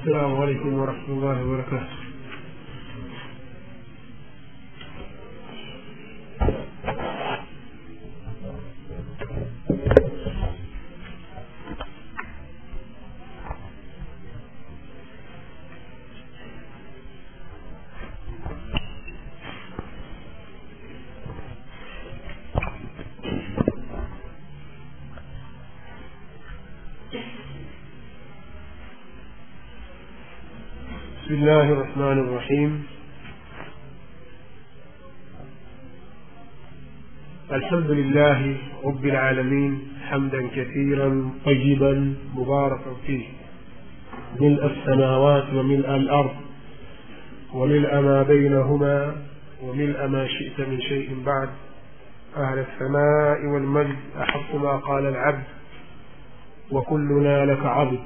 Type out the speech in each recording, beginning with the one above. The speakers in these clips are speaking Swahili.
السلام عليكم ورحمة الله وبركاته بسم الله الرحمن الرحيم الحمد لله رب العالمين حمدا كثيرا طيبا مباركا فيه ملء السماوات وملء الأرض وملء ما بينهما وملء ما شئت من شيء بعد أهل السماء والمجد أحق ما قال العبد وكلنا لك عبد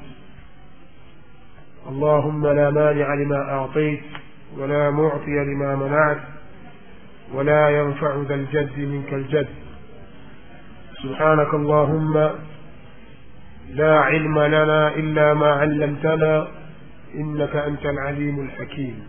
اللهم لا مانع لما أعطيت ولا معطي لما منعت ولا ينفع ذا الجد منك الجد سبحانك اللهم لا علم لنا إلا ما علمتنا إنك أنت العليم الحكيم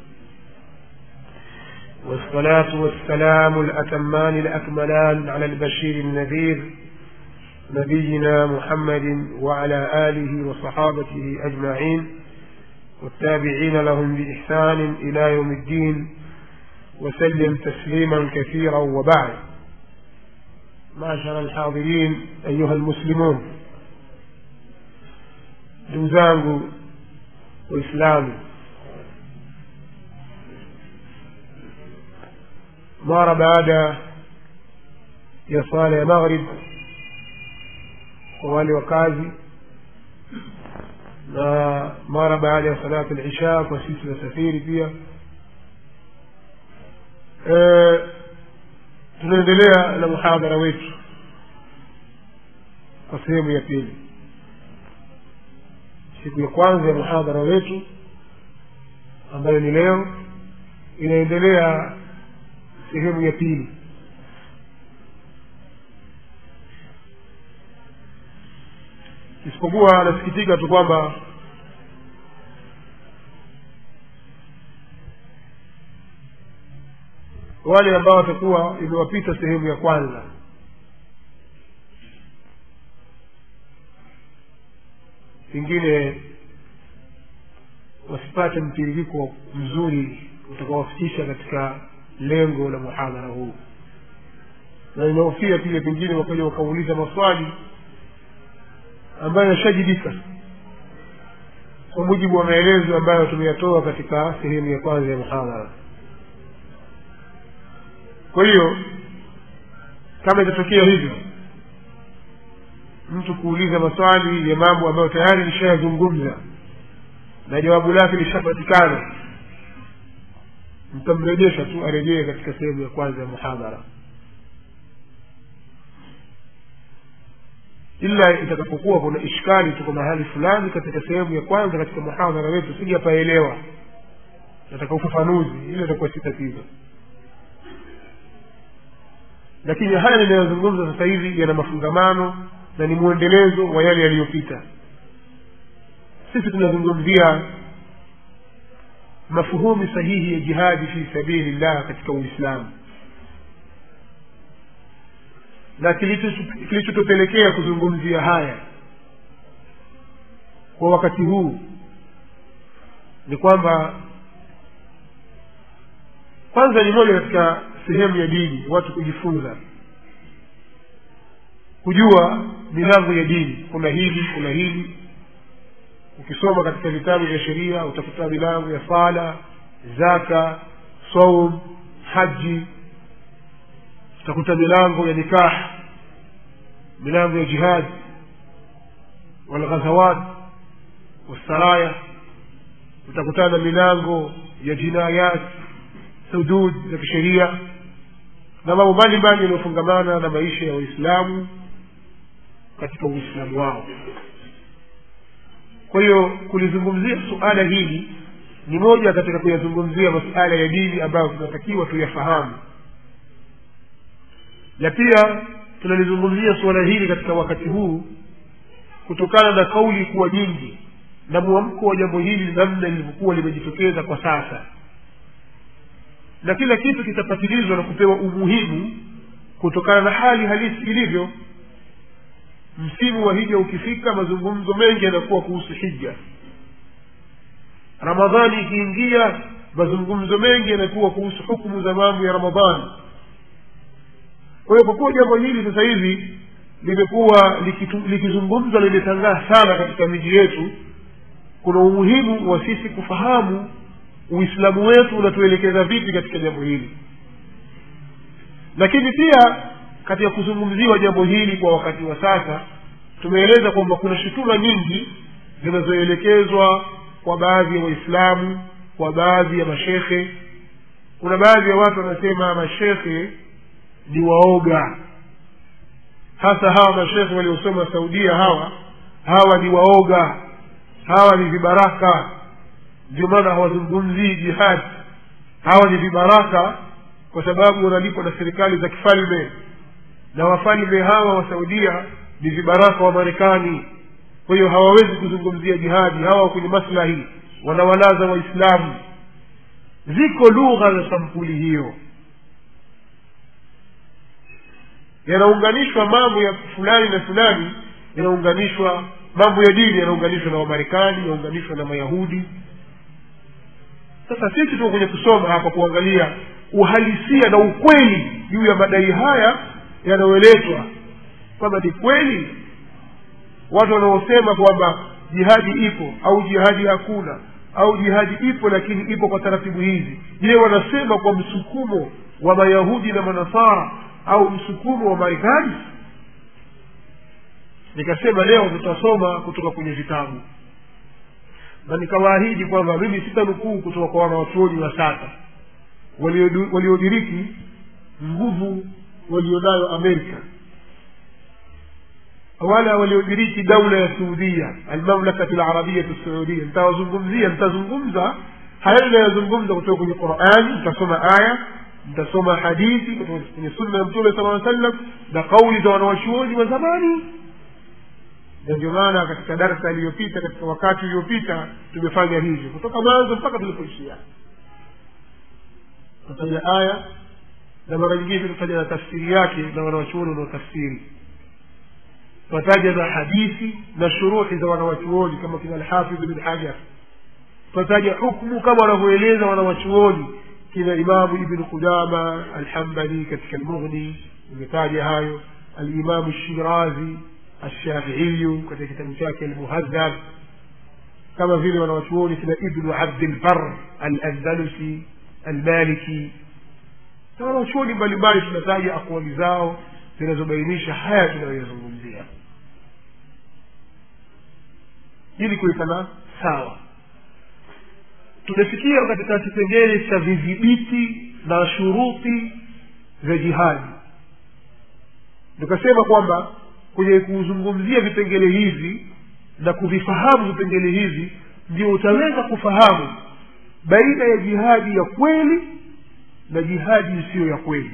والصلاة والسلام الأتمان الأكملان على البشير النذير نبينا محمد وعلى آله وصحابته أجمعين والتابعين لهم بإحسان إلى يوم الدين وسلم تسليما كثيرا وبعد معشر الحاضرين أيها المسلمون دوزانgu waislamu mara baada ya swala ya maghrib kwa wale wakazi na mara baada ya salatu lisha kwa sisi wasafiri pia e, tunaendelea na muhadhara wetu kwa sehemu ya pili siku ya kwanza ya muhadhara wetu ambayo ni leo inaendelea sehemu ya pili isipokuwa anasikitika tu kwamba wale ambao watakuwa imewapita sehemu ya kwanza pengine wasipate mtiririko mzuri utakawafikisha katika lengo la muhadhara huu na inaofia pia pengine wakaja wakauliza maswali ambayo yashajibika kwa mujibu wa maelezo ambayo tumeyatoa katika sehemu ya kwanza ya muhadhara kwa hiyo kama itatokea hivyo mtu kuuliza maswali ya mambo ambayo tayari lishayazungumza na jawabu lake lishapatikana mtamrejesha tu arejee katika sehemu ya kwanza ya muhadhara ila itakapokuwa kuna ishkali tuko mahali fulani katika sehemu ya kwanza katika muhadhara wetu sijapaelewa nataka ufafanuzi ile itakuwa si tatizo lakini haya ninayozungumza sasa hivi yana mafungamano na ni mwendelezo wa yale yaliyopita sisi tunazungumzia mafuhumi sahihi ya jihadi fi sabili llah katika uislamu na kilichotupelekea kuzungumzia haya kwa wakati huu ni kwamba kwanza ni moja katika sehemu ya dini watu kujifunza kujua milango ya dini kuna hili kuna hili ukisoma katika vitabu vya sheria utakuta milango ya sala zaka saum haji utakuta milango ya nikah milango ya jihad walghazawat wasaraya utakutana milango ya jinayat hudud za kisheria na mambo mbalimbali yanayofungamana na maisha ya waislamu katika uislamu wao kwa hiyo kulizungumzia suala hili ni moja katika kuyazungumzia masuala ya dini ambayo tunatakiwa tuyafahamu na pia tunalizungumzia suala hili katika wakati huu kutokana na kauli kuwa nyingi na mwamko wa jambo hili namna lilivyokuwa limejitokeza kwa sasa na kila kitu kitapatilizwa na kupewa umuhimu kutokana na hali halisi ilivyo msimu wa hija ukifika mazungumzo mengi yanakuwa kuhusu hija ramadhani ikiingia mazungumzo mengi yanakuwa kuhusu hukumu za mambo ya ramadhani kwa hiyo kwa kuwa jambo hili sasa hivi limekuwa likitu- likizungumzwa na limetangaa sana katika miji yetu kuna umuhimu wa sisi kufahamu uislamu wetu unatuelekeza vipi katika jambo hili lakini pia katika kuzungumziwa jambo hili kwa wakati wa sasa tumeeleza kwamba kuna shutuma nyingi zinazoelekezwa kwa baadhi ya waislamu kwa baadhi ya mashekhe kuna baadhi ya watu wanasema mashekhe ni waoga hasa hawa mashekhe waliosoma saudia hawa hawa ni waoga hawa ni vibaraka ndio maana hawazungumzii jihadi hawa ni vibaraka kwa sababu wanalipwa na serikali za kifalme na wafalme hawa wa saudia ni vibaraka wa marekani kwa hiyo hawawezi kuzungumzia jihadi hawa kwenye maslahi wanawalaza waislamu ziko lugha za sampuli hiyo yanaunganishwa mambo ya fulani na fulani yanaunganishwa mambo ya dini yanaunganishwa na wamarekani yanaunganishwa na mayahudi sasa sisi tuko kwenye kusoma hapa kuangalia uhalisia na ukweli juu ya madai haya yanayoletwa kwamba ni kweli watu wanaosema kwamba jihadi ipo au jihadi hakuna au jihadi ipo lakini ipo kwa taratibu hizi je wanasema kwa msukumo wa mayahudi na manasara au msukumo wa marekani nikasema leo tutasoma kutoka kwenye vitabu na nikawaahidi kwamba mimi sitanukuu kutoka kwa wanawachuoni wa sasa waliodu- waliodiriki nguvu walionayo amerika wala waliodiriki daula ya suudia almamlakati larabiyatu saudia nitawazungumzia nitazungumza haya inayozungumza kutoka kwenye qurani nitasoma aya nitasoma hadithi kutoka kwenye sunna ya mtume sala aa sallam na kauli za wanawachuoni wa zamani na ndio maana katika darsa iliyopita katika wakati uliopita tumefanya hivyo kutoka mwanzo mpaka tulipoishia tutaja aya na mara nyingine tutaja na tafsiri yake na wanawachuoni wanaotafsiri tutataja na hadithi na shuruhi za wanawachuoni kama kina alhafidh bin hajar tutataja hukmu kama wanavyoeleza wanawachuoni kina imamu ibnu qudama alhambali katika lmughni imetaja hayo alimamu shirazi الشافعي katika kitabu chake almuhadhab kama vile wanawachuoni kina ibnu abdilbar alandalusi almaliki na wanawachuoni mbalimbali tunataja akwali zao zinazobainisha haya tunayoyazungumzia ili kuwekana sawa tumefikia katika kipengele cha vidhibiti na shuruti za jihadi tukasema kwamba kwenye kuzungumzia vipengele hivi na kuvifahamu vipengele hivi ndio utaweza kufahamu baina ya jihadi ya kweli na jihadi isiyo ya kweli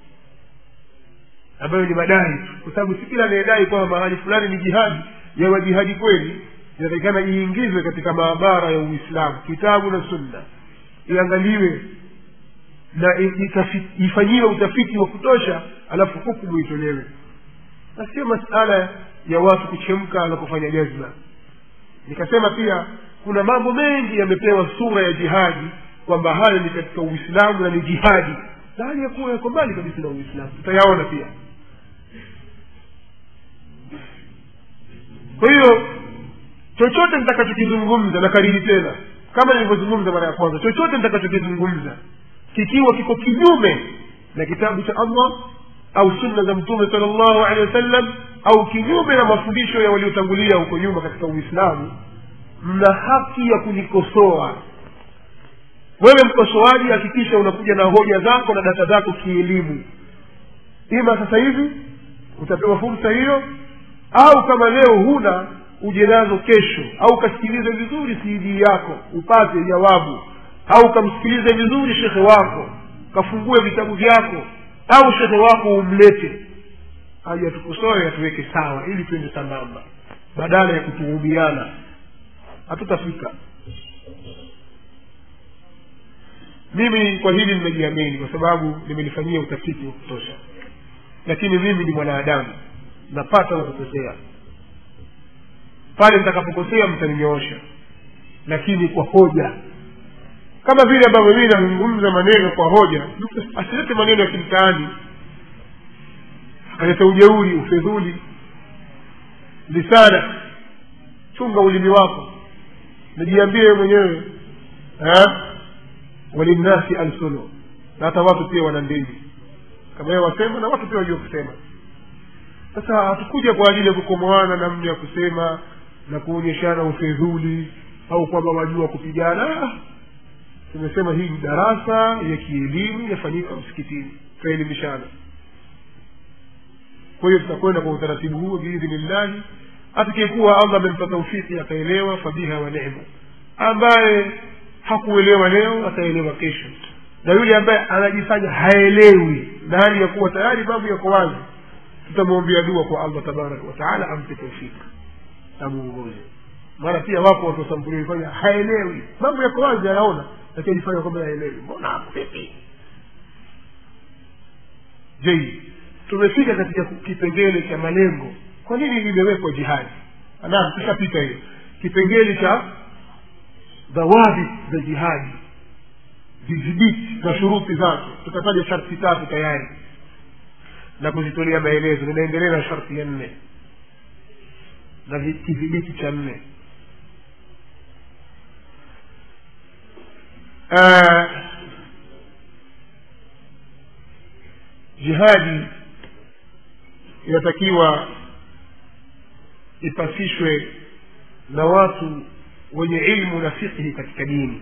ambayo ni madai tu kwa sababu si kila anayedai kwamba mahali fulani ni jihadi yawa jihadi kweli inatakikana iingizwe katika maabara ya uislamu kitabu na sunna iangaliwe na itafi- ifanyiwe utafiti wa kutosha alafu hukumu itolewe na sio masala ya watu kuchemka na kufanya jazma nikasema pia kuna mambo mengi yamepewa sura ya jihadi kwamba hayo ni katika uislamu na ni jihadi na hali ya kuwa yako mbali kabisa na uislamu tutayaona pia kwa hiyo chochote nitakachokizungumza na kariri tena kama nilivyozungumza mara ya kwanza chochote nitakachokizungumza kikiwa kiko kinyume na kitabu cha allah au sunna za mtume sala llahu alehi wasallam au kinyume na mafundisho ya waliotangulia huko nyuma katika uislamu mna haki ya kunikosoa wewe mkosoaji hakikisha unakuja na hoja zako na data zako kielimu ima sasa hivi utapewa fursa hiyo au kama leo huna uje nazo kesho au ukasikilize vizuri cd yako upate jawabu au ukamsikilize vizuri shekhe wako kafungue vitabu vyako au shekhe wako umlete aje atukosoe atuweke sawa ili twende sambamba badala ya kutuhumiana hatutafika mimi kwa hili nimejiamini kwa sababu nimelifanyia utafiti wa kutosha lakini mimi ni mwanadamu napata na kukosea pale nitakapokosea mtaninyoosha lakini kwa hoja kama vile ambavyo mii nazungumza maneno kwa hoja asilete maneno ya kimtaani akaleta ujeuri ufedhuli lisana chunga ulimi wako najiambie wewe mwenyewe walinnasi alsunu na hata watu pia wana ndimi kama yeye wasema na watu pia wajua kusema sasa hatukuja kwa ajili ya kukomoana namna ya kusema na kuonyeshana ufedhuli au kwamba wajua kupigana tumesema hii ni darasa ya kielimu yafanyika msikitini tutaelimishana kwa hiyo tutakwenda kwa utaratibu huo biidhnillahi atakayekuwa allah amempa taufiki akaelewa fabiha wa nema ambaye hakuelewa leo ataelewa kesho na yule ambaye anajifanya haelewi na hali ya kuwa tayari mambo yako wazi tutamwombea dua kwa allah tabaraka wataala ampe taufiki amuongoze maana pia wapo watu wasampuli fanya haelewi mambo yako wazi anaona lakini ajifanya kwamba haelewi mbona vipi je tumefika katika kipengele cha malengo kwa nini limewekwa jihadi naam tushapita hiyo kipengele cha dhawabi za jihadi vidhibiti na shuruti zake tutataja sharti tatu tayari na kuzitolea maelezo ninaendelea na sharti ya nne na kidhibiti cha nne jihadi inatakiwa ipasishwe na watu wenye ilmu na fiqhi katika dini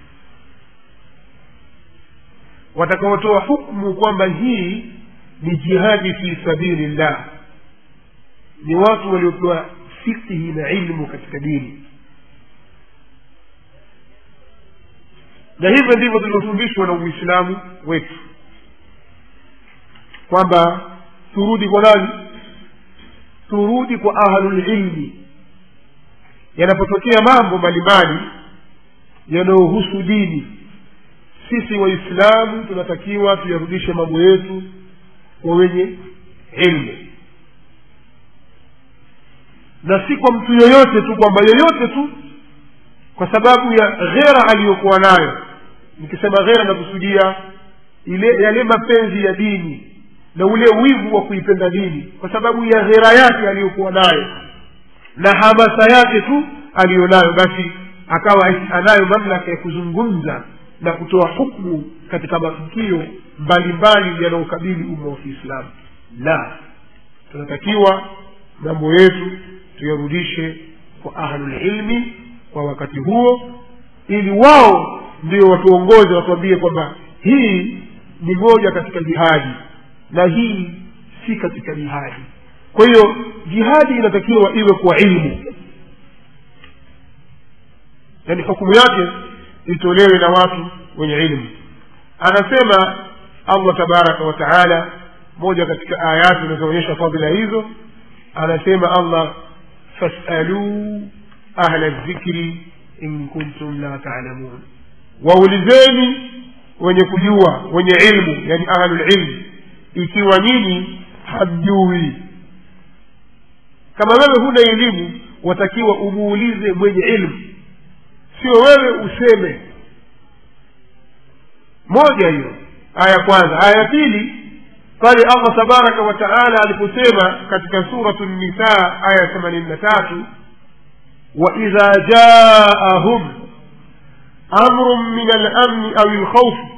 watakaotoa hukmu kwamba hii ni jihadi fi sabili llah ni watu waliopewa fiqhi na ilmu katika dini na hivyo ndivyo tulivyofundishwa na uislamu wetu kwamba turudi kwa nani turudi kwa ahlulilmi yanapotokea mambo mbalimbali yanayohusu dini sisi waislamu tunatakiwa tuyarudishe mambo yetu kwa wenye ilmu na si kwa mtu yoyote tu kwamba yoyote tu kwa sababu ya ghera aliyokuwa nayo nikisema ghera nakusudia ile yale mapenzi ya dini na ule wivu wa kuipenda dini kwa sababu ya ghera yake aliyokuwa nayo na hamasa yake tu aliyonayo basi akawa anayo mamlaka ya kuzungumza na kutoa hukmu katika matukio mbalimbali yanayokabili umma wa kiislamu la tunatakiwa mambo yetu tuyarudishe kwa ahlulilmi kwa wakati huo ili wao ndio watuongoze watuambie kwamba hii ni moja katika jihadi na hii si katika jihadi kwa hiyo jihadi inatakiwa iwe kwa ilmu yaani hukumu yake itolewe na watu wenye ilmu anasema allah tabaraka wa taala moja katika ayati zinazoonyesha fadhila hizo anasema allah fasaluu ahla dhikri in kuntum la talamun waulizeni wenye kujua wenye ilmu yani ahlulilmi ikiwa nyinyi hamjui kama wewe huna elimu watakiwa umuulize mwenye ilmu sio wewe useme moja hiyo aya kwanza aya pili pale allah tabaraka wa taala aliposema katika suratu nisa aya themanini na tatu waidha jaahum amru min alamni au lkhaufi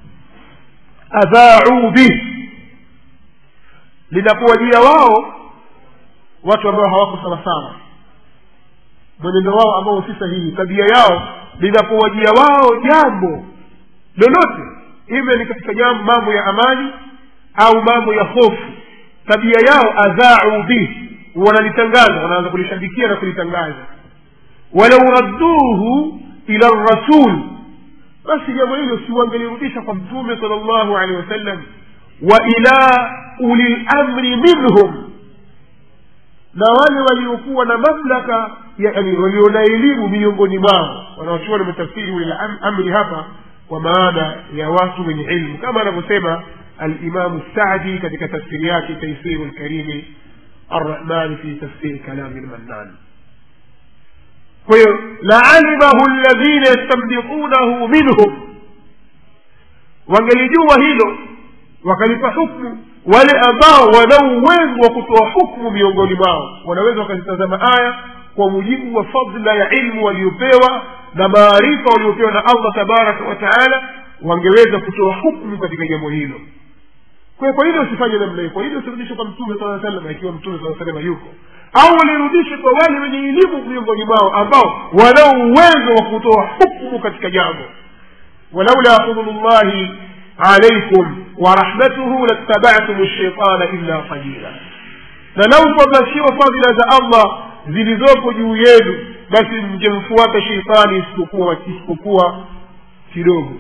adhaau bih linapowajia wao watu ambao hawako sawasawa mwenendo wao ambao si sahihi tabia yao linapowajia wao jambo lolote iwe ni katika jambo mambo ya amani au mambo ya hofu tabia yao adhaau bih wanalitangaza wanaanza kulishabikia na kulitangaza walau radduhu ila rasul basi jambo hilo si wangelirudisha kwa mtume sala llahu alehi wasallam wa ila uli lamri minhum na wale waliokuwa na mamlaka yani walio na elimu miongoni mwao wanaochuoni wametafsiri ule am- amri hapa kwa maana ya watu wenye ilmu kama anavyosema alimamu sadi katika tafsiri yake taisiru lkarimi arrahmani fi tafsiri kalami lmannan kwa hiyo laalimahu ladhina yastambiqunahu minhum wangelijua hilo wakalipa hukmu wale ambao wana uwezo wa kutoa hukmu miongoni mwao wanaweza wakazitazama aya kwa mujibu wa fadla ya ilmu waliopewa na maarifa waliopewa na allah tabaraka wa taala wangeweza kutoa hukmu katika jambo hilo kwa hiyo kwa hilo usifanye namna hiyo kwa hilo usirudishe kwa mtume saa salam ikiwa mtume saa salama yuko au walirudishe kwa wale wenye elimu miongoni mwao ambao wana uwezo wa kutoa hukmu katika jambo ولولا فضل الله عليكم ورحمته لاتبعتم الشيطان إلا قليلا na lau kwamba fadhila za allah zilizopo juu yenu basi mngemfuata sheitani isipokuwa isipokuwa kidogo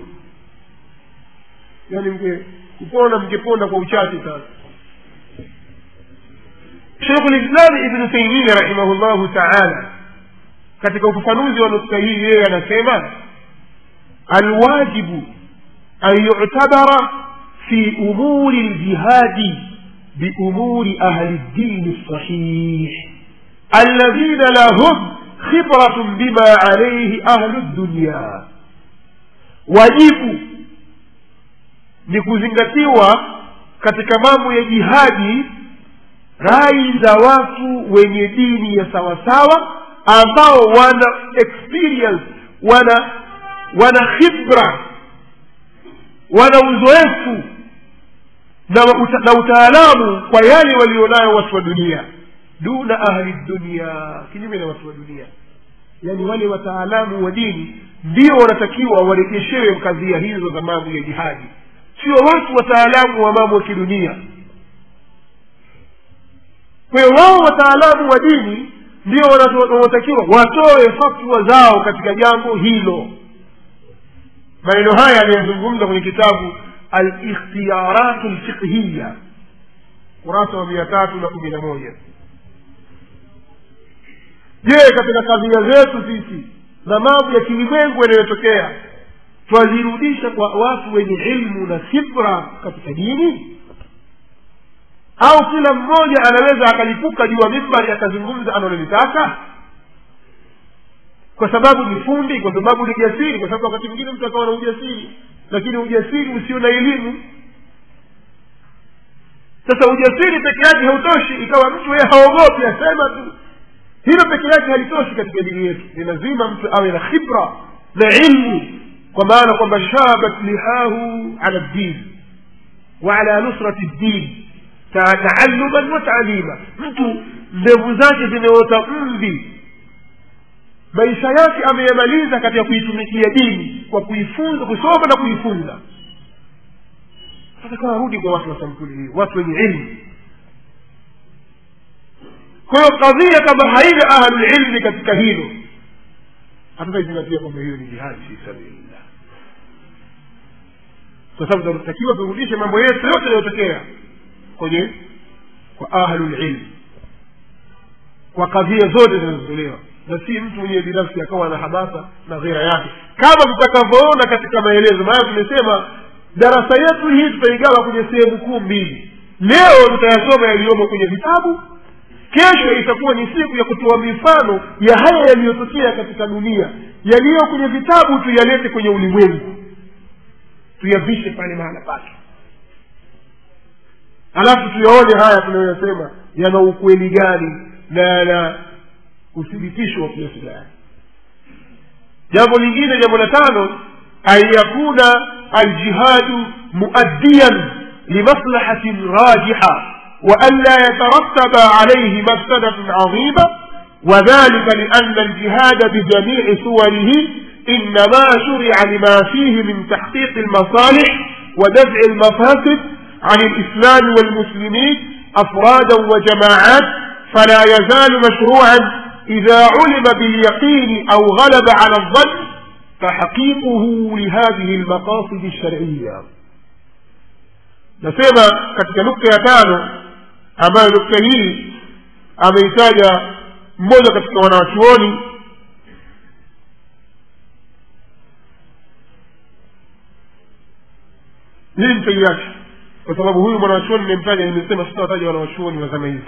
yaani mge kupona mngeponda kwa uchache sana shekhu lislami ibnu taimia rahimahullahu taala katika ufafanuzi wa nukta hii yeye anasema الواجب أن يعتبر في أمور الجهاد بأمور أهل الدين الصحيح الذين لهم خبرة بما عليه أهل الدنيا wajibu ni kuzingatiwa katika mambo ya jihadi rai za watu wenye dini ya sawasawa ambao wana experience wana wana khibra wana uzoefu na, uta, na utaalamu kwa yale walionayo watu wa dunia duna ahli dunia kinyume na watu wa dunia yaani wale wataalamu wa dini ndio wanatakiwa warejeshewe kadhia hizo za mambo ya jihadi sio watu wataalamu wa mambo ya kidunia kwa hiyo wao wataalamu wa dini ndio wanaotakiwa watoe fatwa zao katika jambo hilo maneno haya aliyozungumza kwenye kitabu alikhtiyarat lfiqhiya kurasa wa mia tatu na kumi na moja je katika kadhia zetu sisi na mambo ya kilimwengu yanayotokea twazirudisha kwa watu wenye ilmu na khibra katika dini au kila mmoja anaweza akalipuka juu ya mimbari akazungumza analolitaka kwa sababu ni fundi kwa sababu ni jasiri kwa sababu wakati mwingine mtu akawa na ujasiri lakini ujasiri usio na elimu sasa ujasiri peke yake hautoshi ikawa mtu yeye haogopi asema tu hilo peke yake halitoshi katika dini yetu ni lazima mtu awe na khibra na ilmu kwa maana kwamba shabat lihahu ala ddin wa ala nusrati ddin taalluman wa taalima mtu ndevu zake zimeota mvi maisha yake ameyamaliza katika kuitumikia dini kwa kuifunza kusoma na kuifunza sasa kawa rudi kwa watu wa sampuli hii watu wenye ilmu kwa hiyo kadhia kama haina ahlulilmi katika hilo hatutaizingatia kwamba hiyo ni jihadi fi sabilillah kwa sababu tunatakiwa turudishe mambo yetu yote yanayotokea kwenye kwa ahlulilmi kwa kadhia zote zinazotolewa na si mtu mwenyewe binafsi akawa na hamasa na ghera yake kama tutakavyoona katika maelezo maana tumesema darasa yetu hii tutaigawa kwenye sehemu kuu mbili leo tutayasoma yaliyomo kwenye vitabu kesho itakuwa ni siku ya kutoa mifano ya haya yaliyotokea katika dunia yaliyo kwenye vitabu tuyalete kwenye ulimwengu tuyavishe pale mahala pake alafu tuyaone haya tunayoyasema yana ukweli gani na yana uthibitisho wa kiasi gani jambo lingine jambo la tano an yakuna aljihadu muaddiyan limaslahatin rajiha وأن لا يترتب عليه مفسدة عظيمة وذلك لأن الجهاد بجميع صوره إنما شرع لما فيه من تحقيق المصالح ودفع المفاسد عن الإسلام والمسلمين أفرادا وجماعات فلا يزال مشروعا إذا علم باليقين أو غلب على الظن تحقيقه لهذه المقاصد الشرعية nasema katika nukta ya tano ambayo nukta hii ameitaja mmoja katika wanawachuoni hii nitaiacha kwa sababu huyu mwanawachuoni nimemtaja nimesema sitawataja wanawachuoni wa zama hizi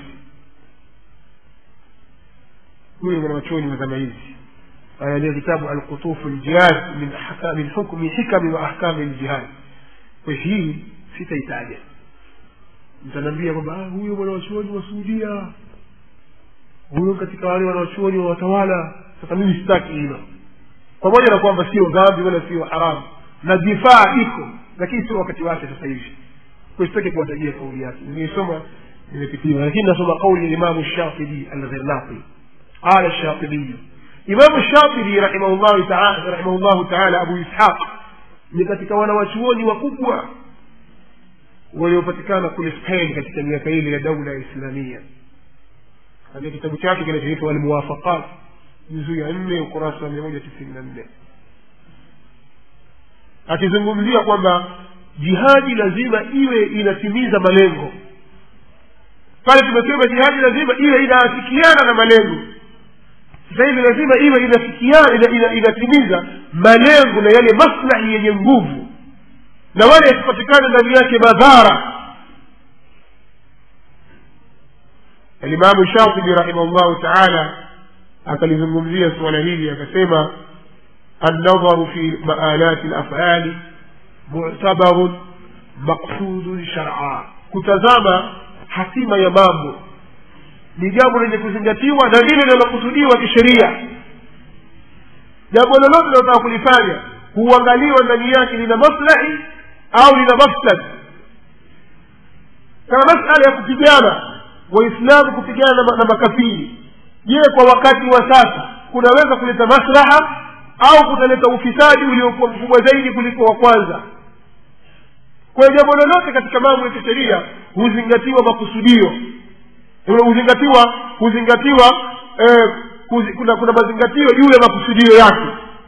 huyu mwanawachuoni wa zama hizi anaandika kitabu alqutufu ljihad min ahka- min hukmi hikami wa ahkami ljihad kwa hii sitaitaja mtaniambia kwamba "Ah, huyo mwanawachuoni wa suudia huyo katika wale wanawachuoni wa watawala sasa mimi sitaki hilo pamoja na kwamba sio dhambi wala sio haramu na difaa iko lakini sio wakati wake sasa hivi kwa sitaki kuwatajia kauli yake nimeisoma nimepitiwa lakini nasoma kauli ya imamu shafii alghirnaqi qala shafibiyu imamu shafii rahimahullahu taala rahimahullahu taala abu ishaq ni katika wanawachuoni wakubwa waliopatikana kule spain katika miaka ile ya daula ya islamia katika kitabu chake kinachoitwa almuwafaqat juzuu ya nne ukurasa wa mia moja tisini na nne akizungumzia kwamba jihadi lazima iwe inatimiza malengo pale tumesema jihadi lazima iwe inaafikiana na malengo sasa hivi lazima iwe inafikiana ina, ina, inatimiza malengo na yale maslahi yenye nguvu na wale yasipatikane ndani yake madhara alimamu shatibi rahimahullahu taala akalizungumzia suala hili akasema النظر في مآلات الأفعال معتبر مقصود شرعا kutazama hatima ya mambo ni jambo lenye kuzingatiwa na lile linalokusudiwa kisheria jambo lolote linalotaka kulifanya huangaliwa ndani yake lina maslahi au lina mafsad kama masala ya kupigana waislamu kupigana na, na makafiri je kwa wakati wa sasa kunaweza kuleta maslaha au kutaleta ufisadi uliokuwa mkubwa zaidi kuliko wa kwanza kwa hiyo jambo lolote katika mambo ya kisheria huzingatiwa makusudio huzingatiwa huzingatiwa eh, huzi, kuna kuna mazingatio juu ya makusudio yake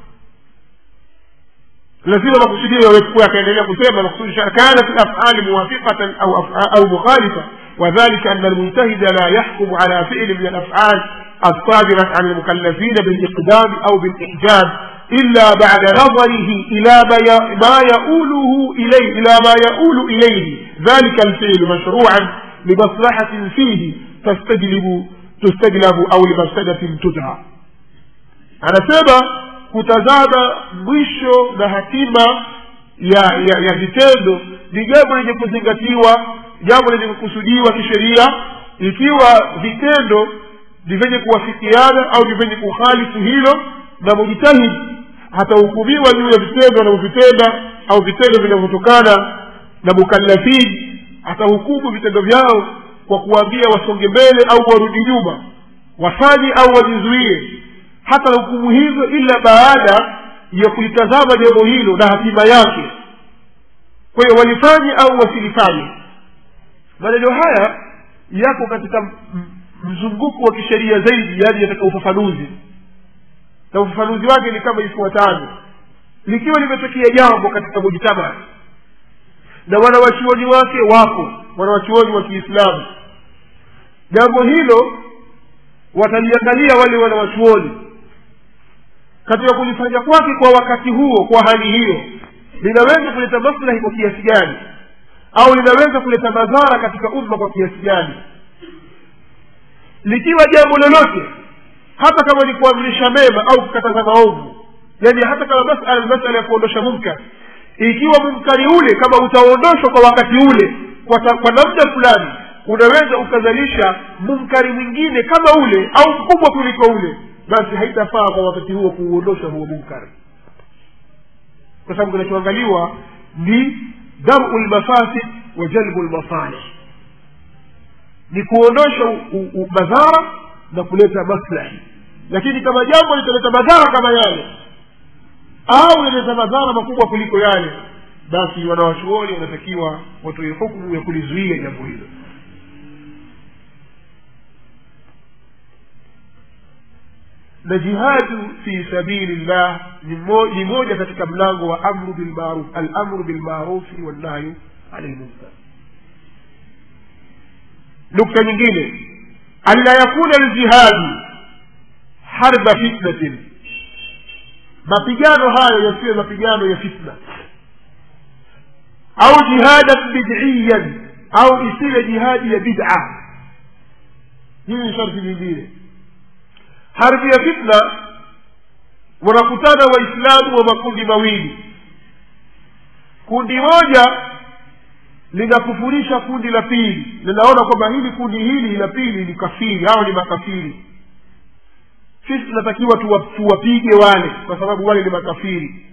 lazima makusudio yawepo yakaendelea kusema makusudi kanat lafali muwafiqatan au au mukhalifa وذلك أن المجتهد لا يحكم على فعل من الأفعال الصادرة عن المكلفين بالإقدام أو بالإحجام إلا بعد نظره إلى ما يؤوله إليه إلى ما يؤول إليه ذلك الفعل مشروعا لمصلحة فيه تستجلب تستجلب أو لمفسدة تدعى anasema kutazama mwisho na hatima ya ya, ya vitendo ni jambo lenye kuzingatiwa jambo lenye kukusudiwa kisheria ikiwa vitendo ni vyenye kuwafikiana au ni vyenye kuhalifu hilo na mujtahidi hatahukumiwa juu ya vitendo anavyovitenda au vitendo vinavyotokana na mukallafin atahukumu vitendo vyao kwa kuwaambia wasonge mbele au warudi nyuma wafanye au wajizuie hata hukumu hizo ila baada ya kulitazama jambo hilo na hatima yake kwa hiyo walifanye au wasilifanye maneno haya yako katika mzunguko wa kisheria zaidi yaani katika ufafanuzi na ufafanuzi wake ni kama ifuatavyo likiwa limetokea jambo katika mujtamaa na wanawachuoni wake wako wanawachuoni wa kiislamu jambo hilo wataliangalia wale wanawachuoni katika kulifanya kwake kwa wakati huo kwa hali hiyo linaweza kuleta maslahi kwa kiasi gani au linaweza kuleta madhara katika umma kwa kiasi gani likiwa jambo lolote hata kama ni kuamrisha mema au kukataza maovu yani hata kama masala masala ya kuondosha munkar ikiwa munkari ule kama utaondoshwa kwa wakati ule kwa, ta, kwa namna fulani unaweza ukazalisha munkari mwingine kama ule au mkubwa kuliko ule basi haitafaa kwa wakati huo kuuondosha huo munkari kwa sababu kinachoangaliwa ni daru lmafasid wa jalbu lmasalih ni kuondosha madhara na kuleta maslahi lakini kama jambo litaleta madhara kama yale au linaleta madhara makubwa kuliko yale basi wanawachuoni wanatakiwa watoe hukumu ya kulizuia jambo hilo na jihadu fi sabili llah ni moja katika mlango wa amru bilmaruf alamru bilmarufi wannahyu ani lmunkar nukta nyingine alla yakuna ljihadu harba fitnatin mapigano hayo yasiwe mapigano ya fitna au jihadan bid'iyan au isiwe jihadi ya bid'a hili ni sharti lingine harbi ya fitna wanakutana waislamu wa makundi mawili kundi moja linakufurisha kundi la pili linaona kwamba hili kundi hili la pili ni kafiri hao ni makafiri sisi tunatakiwa tuwapige wale kwa sababu wale ni makafiri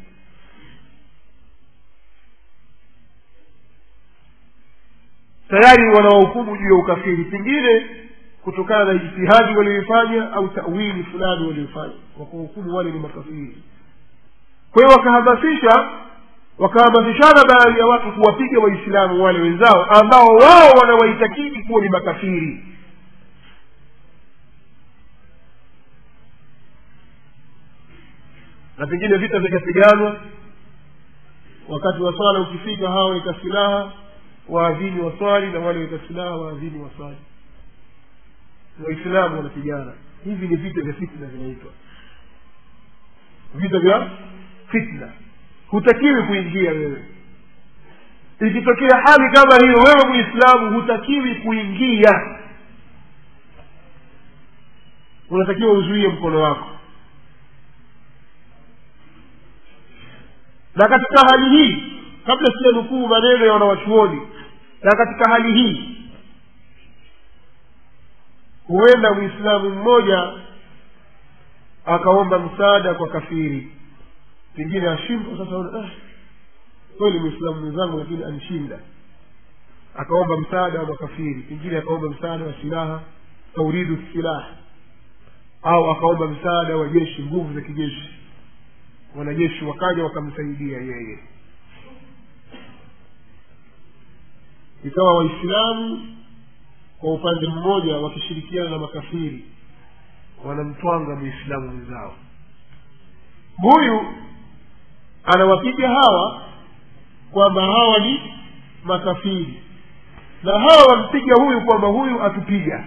tayari wanawahukumu juu ya ukafiri pengine kutokana na ijtihadi walioifanya au tawili fulani walioifanya wakahukumu wale ni makafiri kwa hiyo wakahamasisha wakahamasishana baadhi ya watu kuwapiga waislamu wale wenzao ambao wao wanawaitakidi kuwa ni makafiri na pengine vita vikapiganwa wakati wa swala ukifika hawa weka silaha waadhini waswali na wale weka silaha waadhini waswali waislamu wanapigana hivi ni vita vya fitna vinaitwa vita vya fitna hutakiwi kuingia wewe ikitokea hali kama hiyo wewe muislamu hutakiwi kuingia unatakiwa uzuie mkono wako na katika hali hii kabla sijanukuu maneno ya wanawachuoni na katika hali hii huenda mwislamu mmoja akaomba msaada kwa kafiri pengine ashindwa sasa ah, kweli mwislamu mwenzangu lakini anishinda akaomba msaada wa makafiri pengine akaomba msaada wa silaha tauridu silaha au akaomba msaada wa jeshi nguvu za kijeshi wanajeshi wakaja wakamsaidia yeye ikawa waislamu kwa upande mmoja wakishirikiana na makafiri wanamtwanga mwislamu mwenzao huyu anawapiga hawa kwamba hawa ni makafiri na hawa wampiga huyu kwamba huyu atupiga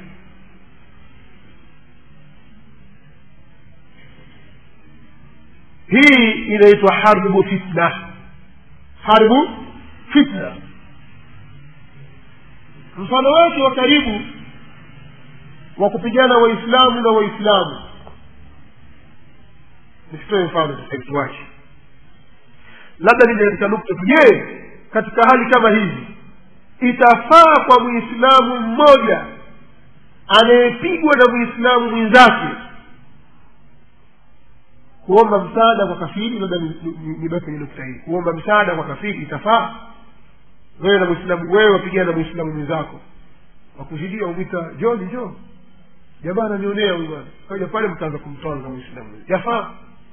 hii inaitwa harbu fitna harbu fitna mfano wake wa karibu wa kupigana waislamu na waislamu nisitoe mfano sasa wake labda nije katika nukta tu je katika hali kama hizi itafaa kwa mwislamu mmoja anayepigwa na mwislamu mwenzake kuomba msaada kwa kafiri labda nibaki kwenye nukta hii kuomba msaada kwa kafiri itafaa wewe na mwislamu wewe wapigana na mwislamu mwenzako wakuzidia umwita joni jo jamaa ananionea huyu bwana kaja pale mtaanza kumtwanga mwislamu yafaa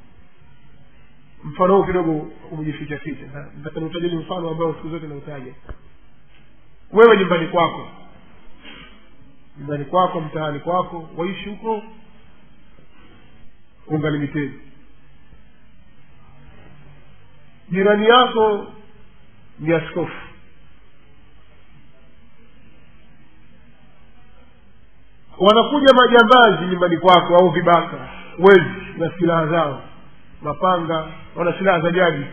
mfano huu kidogo umejificha ficha ntakaniutajeni mfano ambao siku zote nautaja wewe nyumbani kwako nyumbani kwako mtaani kwako waishi huko ungalimited jirani yako ni askofu wanakuja majambazi nyumbani kwako au vibaka wezi na silaha zao mapanga wana silaha za jadi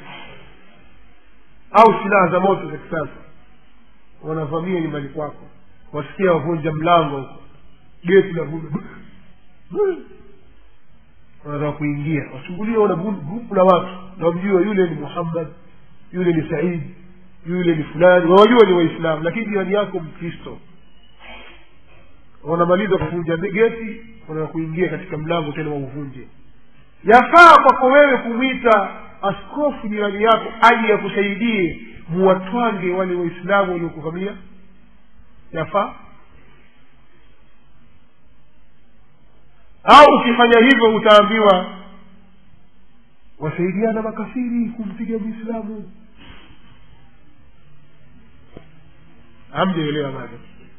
au silaha za moto za kisasa wanavamia nyumbani kwako wasikia wavunja mlango huko geti la vunja wanataka kuingia wachungulie wana grupu la watu na wamjua yule ni muhammad yule ni saidi yule ni fulani wawajua ni waislamu lakini jirani yako mkristo wanamaliza kuvunja geti wanataka kuingia katika mlango tena wauvunje yafaa kwako wewe kumwita askofu jirani yako aje akusaidie muwatwange wale waislamu waliokuvamia yafaa au ukifanya hivyo utaambiwa wasaidiana makafiri kumpiga mwislamu hamjaelewa bado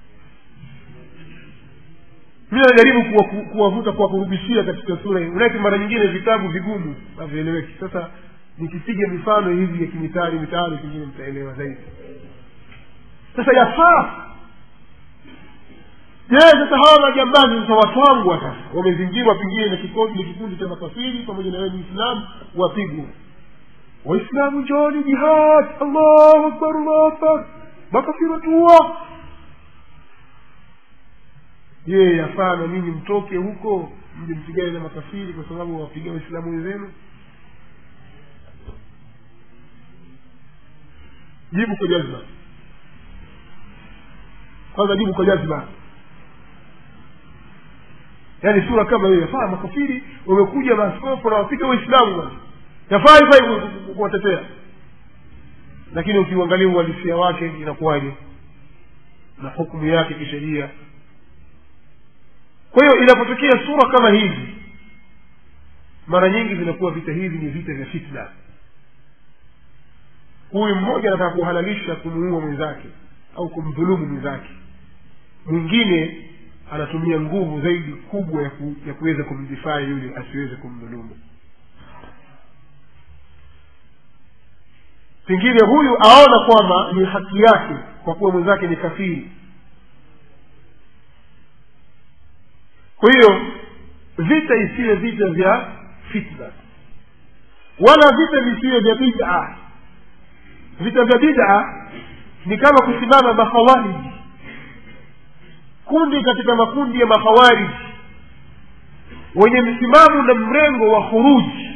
mi najaribu kuwavuta kuwakurubishia katika sura hii unake mara nyingine vitabu vigumu havieleweki sasa nikipiga mifano hivi ya kimitari mitari pengine mtaelewa zaidi sasa yafaa je sasa hawa majambazi sasa watwangwa sasa wamezingirwa pengine na kikundi na kikundi cha makafiri pamoja na wewe muislamu wapigwa waislamu njoni jihad allahu akbar allahu akbar makafiri watua je yafaa na ninyi mtoke huko mje mpigane na makafiri kwa sababu wawapiga waislamu wenzenu jibu kwa jazma kwanza jibu kwa jazma yaani sura kama hiyo yafaa makafiri wamekuja maaskofu na wapiga waislamu bwana yafaa hivyo hivyo kuwatetea lakini ukiuangalia uhalisia wake inakuwaje na hukumu yake kisheria kwa hiyo inapotokea sura kama hizi mara nyingi zinakuwa vita hivi ni vita vya fitna huyu mmoja anataka kuhalalisha kumuua mwenzake au kumdhulumu mwenzake mwingine anatumia nguvu zaidi kubwa ya, ku, ya kuweza kumdifaa yule asiweze kumdhulumu pengine huyu aona kwamba ni haki yake kwa kuwa mwenzake ni kafiri kwa hiyo vita isiwe vita vya fitna wala vita visiwe vya bida vita vya bida ni kama kusimama makhawariji kundi katika makundi ya makhawariji wenye msimamo na mrengo wa khuruji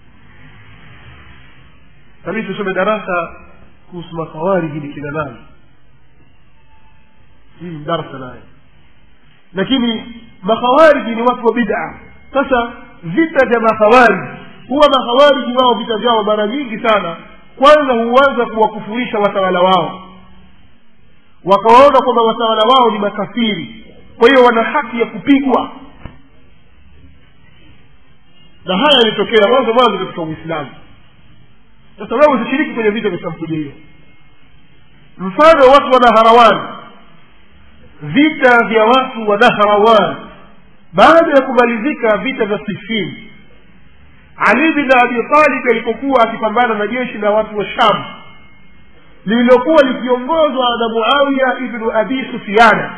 nabidi tusome darasa kuhusu makhawariji ni kina nani hii ni darsa naye lakini makhawariji ni watu wa bid'a sasa vita vya makhawariji huwa makhawariji wao vita vyao mara nyingi sana kwanza huanza kuwakufurisha watawala wao wakawaona kwamba watawala wao ni makafiri kwa hiyo wana haki ya kupigwa na haya yalitokea mwanzo mwanzo katika uislamu sasa wewe usishiriki kwenye vita vya sampuli hiyo mfano watu wa naharawani vita vya watu wa naharawan baada ya kumalizika vita vya sifini ali bin abi talib alipokuwa akipambana na jeshi la watu wa sham lililokuwa likiongozwa na muawiya ibnu abi sufiana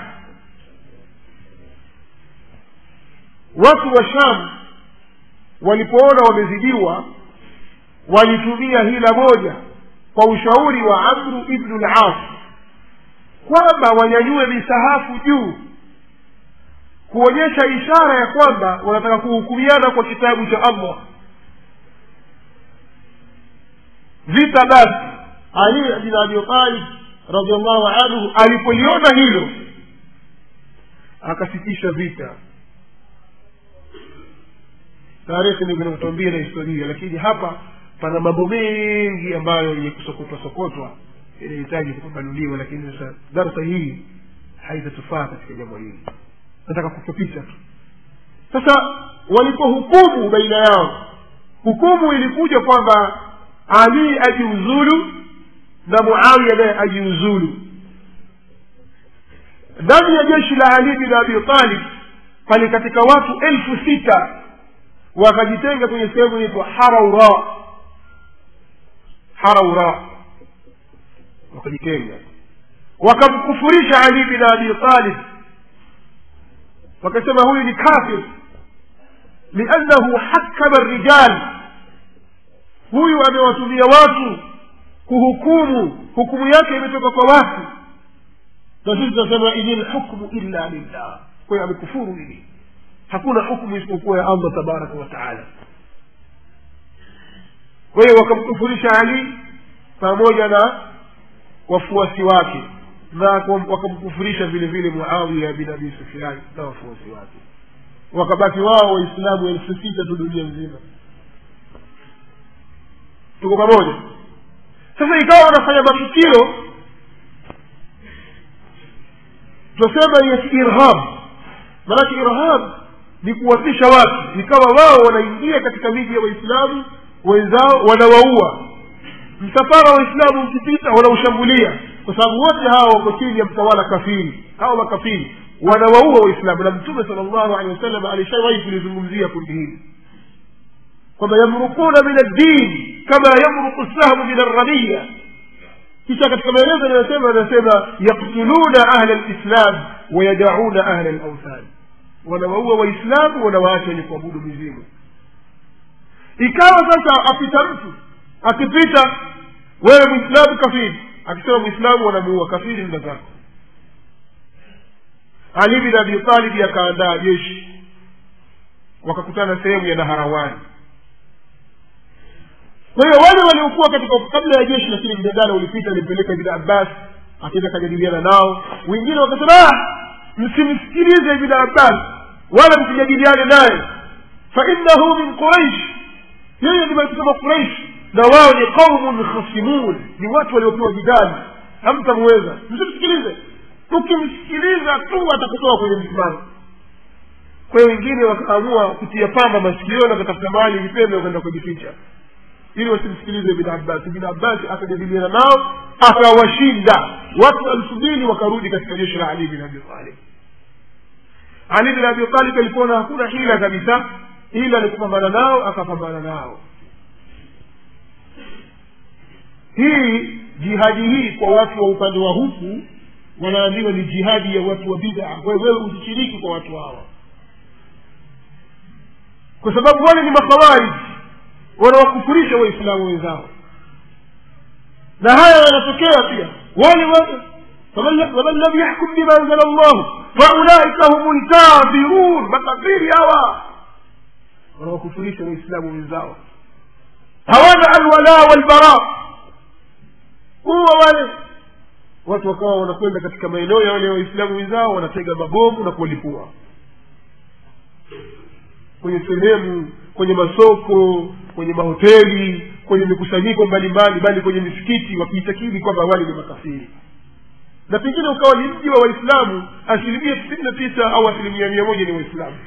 watu wa sham walipoona wamezidiwa walitumia hila moja kwa ushauri wa amru ibnu las kwamba wanyanyue misahafu juu kuonyesha ishara ya kwamba wanataka kuhukumiana kwa kitabu cha allah vita basi ali bin abi talib radiallahu anhu alipoliona hilo akasitisha vita tarehe ndio vinatuambia na historia lakini hapa pana mambo mengi ambayo yenye kusokotwa sokotwa inahitaji kupambanuliwa lakini sasa darsa hii haitatufaa katika jambo hili nataka kufupisha tu sasa walipohukumu baina yao hukumu ilikuja kwamba ali ajiuzulu na muawiya naye ajiuzulu ndani ya jeshi la ali bin abi talib pale katika watu elfu sita wakajitenga kwenye sehemu inaitwa haraura haraura wakajitenga wakamkufurisha ali bin abi talib wakasema huyu ni kafir liannahu hakama rijal huyu amewatumia watu kuhukumu hukumu yake imetoka kwa watu na sisi tunasema ini lhukmu illa lillah kwa hiyo amekufuru hili hakuna hukumu isipokuwa ya allah tabaraka wa taala kwa hiyo wakamkufurisha ali pamoja na wafuasi wake na wakamkufurisha vile vile muawiya bin abi sufian na wafuasi wake wakabaki wao waislamu elfu sita tu dunia nzima tuko pamoja sasa ikawa wanafanya matukio tunasema ni irhab maanake irhab ni kuwatisha watu ikawa wao wanaingia katika miji ya waislamu wenzao wanawaua msafara wa waislamu ukipita wanaushambulia kwa sababu wote hawa wako chini ya mtawala kafiri hawa makafiri wanawaua waislamu na mtume sala llahu alehi wasallam alishawahi kulizungumzia kundi hili kwamba yamrukuna min addin kama yamruku sahmu min arramiya kisha katika maelezo anayosema anasema yaktuluna ahla lislam wayadauna ahla lauthan wanawaua waislamu wanawaacha wenye kuabudu mizimu ikawa sasa apita mtu akipita wewe mwislamu kafiri akisema mwislamu wanamuua kafiri nda zako ali bin abi talibi akaandaa jeshi wakakutana sehemu ya naharawani kwa hiyo wale waliokuwa katika kabla ya jeshi lakini mjadala ulipita alimpeleka ibn abbas akaenda akajadiliana nao wengine wakasema "Ah, msimsikilize ibn abbas wala msijadiliane naye fainahu min quraish yeye ni kusema quraish na wao ni qaumun khasimun ni watu waliopewa jidali hamtamweza msimsikilize ukimsikiliza tu atakutoa kwenye msimamo kwa hiyo wengine wakaamua kutia pamba masikioni wakatafuta mahali vipembe wakaenda kujificha ili wasimsikilize ibn abbas ibn abbas akajadiliana nao akawashinda watu elfu mbili wakarudi katika jeshi la ali bin abi talib ali bin abi talib alipoona hakuna hila kabisa ila ni kupambana nao akapambana nao hii jihadi hii kwa watu wa upande wa huku wanaambiwa ni jihadi ya watu wa bida wewe usishiriki kwa watu hawa kwa sababu wale ni makhawariji wanawakufurisha waislamu wenzao na haya yanatokea pia wale watu waman lam yahkum bima anzala llahu faulaika hum lkafirun makafiri hawa wanawakufurisha waislamu wenzao hawana alwala walbara huwa wale watu wakawa wanakwenda katika maeneo ya wale waislamu wenzao wanatega mabomu na kuwalipua kwenye sehemu kwenye masoko kwenye mahoteli kwenye mikusanyiko mbalimbali bali kwenye misikiti wakiitakidi kwamba wale ni makafiri na pengine ukawa ni mji wa waislamu asilimia tisini na tisa au asilimia mia moja ni waislamu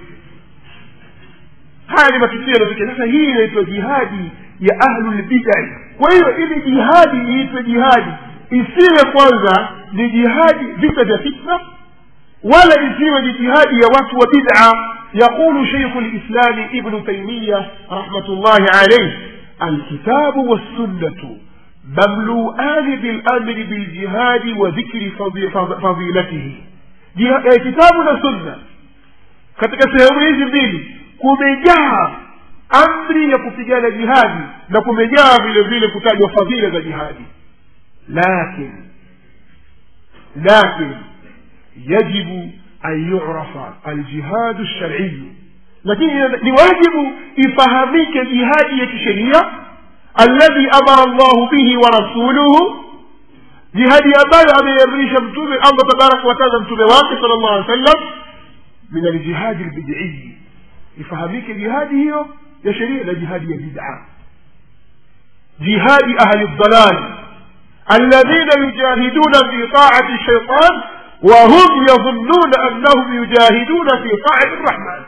haya ni matukio yanatokea sasa hii inaitwa jihadi ya ahlulbidai kwa hiyo ili jihadi iitwe jihadi isiwe kwanza ni jihadi vita vya fitna wala isiwe ni jihadi ya watu wa bid'a يقول شيخ الإسلام ابن تيمية رحمة الله عليه الكتاب والسنة مملوءان بالأمر بالجهاد وذكر فضيلته كتاب وسنة katika sehemu hizi mbili kumejaa amri ya kupigana jihadi na kumejaa vile vile kutajwa fadhila za jihadi lakin lakin yajibu an yurafa aljihadu lshariyu lakini ni wajibu ifahamike jihadi ya kisheria alladhi amara llahu bihi wa rasuluhu jihadi ambayo ameiamrisha mtume allah tabaraka wataala mtume wake sala llahu alehi wa sallam min aljihadi lbidiyi ifahamike jihadi hiyo ya sheria na jihadi ya bid'a jihadi ahli ldalali alladhina yujahiduna fi taati shaitan وهم يظنون أنهم يجاهدون في طاعة الرحمن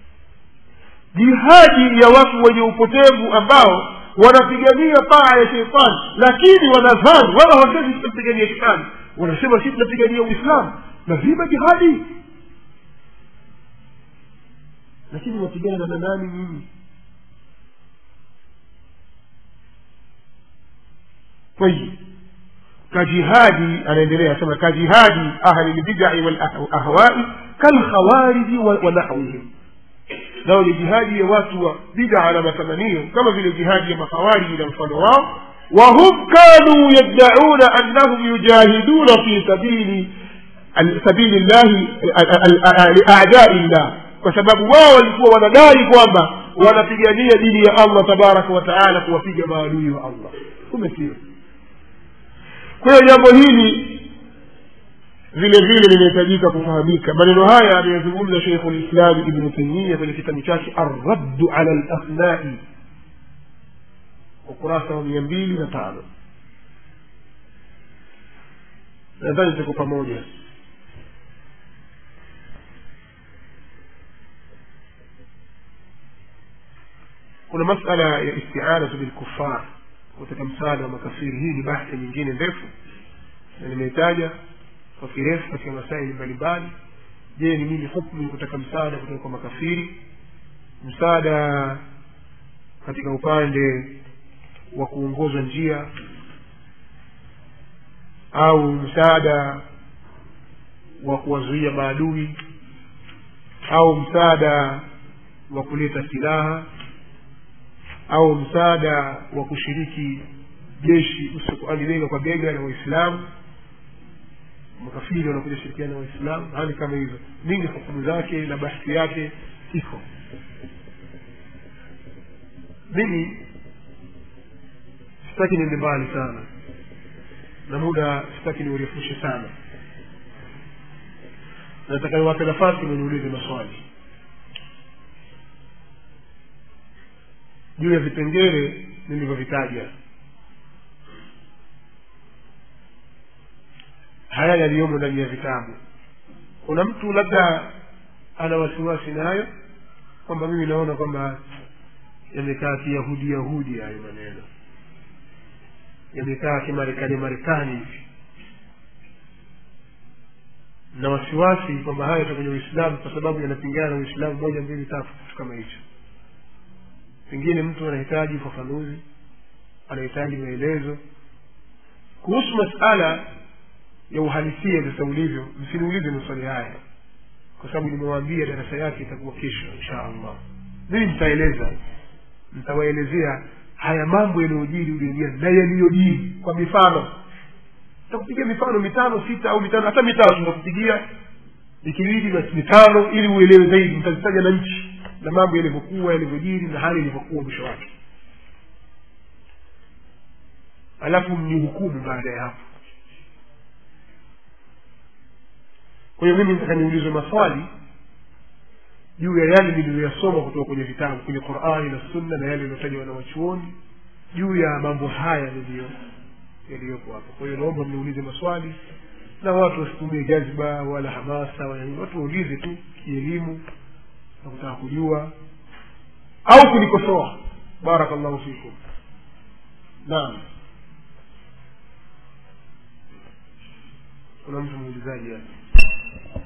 jihadi ya watu wenye upotevu ambao wanapigania taa ya sheitani lakini wanadhani wala hawasemi tunapigania shetani wanasema si tunapigania uislamu lazima jihadi lakini wapigana na nani nyinyi tayib كجهاد أنا أدري أسمى كجهاد أهل البدع والأهواء كالخوارج ونحوهم لو لجهاد يواتوا بدع على مثمانية كما في الجهاد يا خوارج إلى الفلوات وهم كانوا يدعون أنهم يجاهدون في سبيل سبيل الله لأعداء الله kwa sababu wao walikuwa wanadai kwamba wanapigania dini ya allah tabaraka wataala kuwapiga maadui wa allah kumbe sio kwa hiyo jambo hili vile vile linahitajika kufahamika maneno haya ameyazungumza sheikhu lislami ibnu taimia kwenye kitabu chake arraddu ala lasnai ukurasa wa mia mbili na tano nadhani tuko pamoja kuna masala ya istianatu bilkufar kutaka msaada wa makafiri hii ni bahthi nyingine ndefu na nimeitaja kwa kirefu katika masaili mbalimbali je ni nini hukmu kutaka msaada kutoka kwa makafiri msaada katika upande wa kuongoza njia au msaada wa kuwazuia maadui au msaada wa kuleta silaha au msaada wa kushiriki jeshi usiokuani bega kwa bega na waislamu makafiri wanakuja shirikiana na waislamu hali kama hizo mingi hukumu zake na bahthi yake iko mimi sitaki niende mbali sana na muda sitaki niurefushe sana nataka niwape nafasi mniulize maswali juu ya vipengele nilivyovitaja haya yaliyomo ndani ya vitabu kuna mtu labda ana wasiwasi nayo kwamba mimi naona kwamba yamekaa kiyahudi yahudi hayo maneno yamekaa kimarekani marekani hivi na wasiwasi kwamba haya yata kwenye uislamu kwa sababu yanapingana na uislamu moja mbili tatu kitu kama hicho pengine mtu anahitaji ufafanuzi anahitaji maelezo kuhusu masala ya uhalisia sasa ulivyo msiniulize maswali haya kwa sababu nimewaambia darasa yake itakuwa kesho insha allah mimi nitaeleza nitawaelezea haya mambo yaliyojiri duniani na yaliyojiri kwa mifano nitakupigia mifano mitano sita au mitano hata mitatu nitakupigia ikibidi basi mitano ili uelewe zaidi nitazitaja na nchi na mambo yalivyokuwa yalivyojiri na hali ilivyokuwa mwisho wake alafu mnihukumu baada ya hapo kwa hiyo mimi nataka niulizwe maswali juu ya yale niliyoyasoma kutoka kwenye vitabu kwenye qurani na sunna na yale yaliyotajwa na wachuoni juu ya mambo haya niliyo yaliyopo hapa kwa hiyo naomba mniulize maswali na watu wasitumie jazba wala hamasa wala nini. watu waulize tu kielimu na kutaka kujua au kunikosoa barakallahu fikum naam kuna mtu muulizaji hapa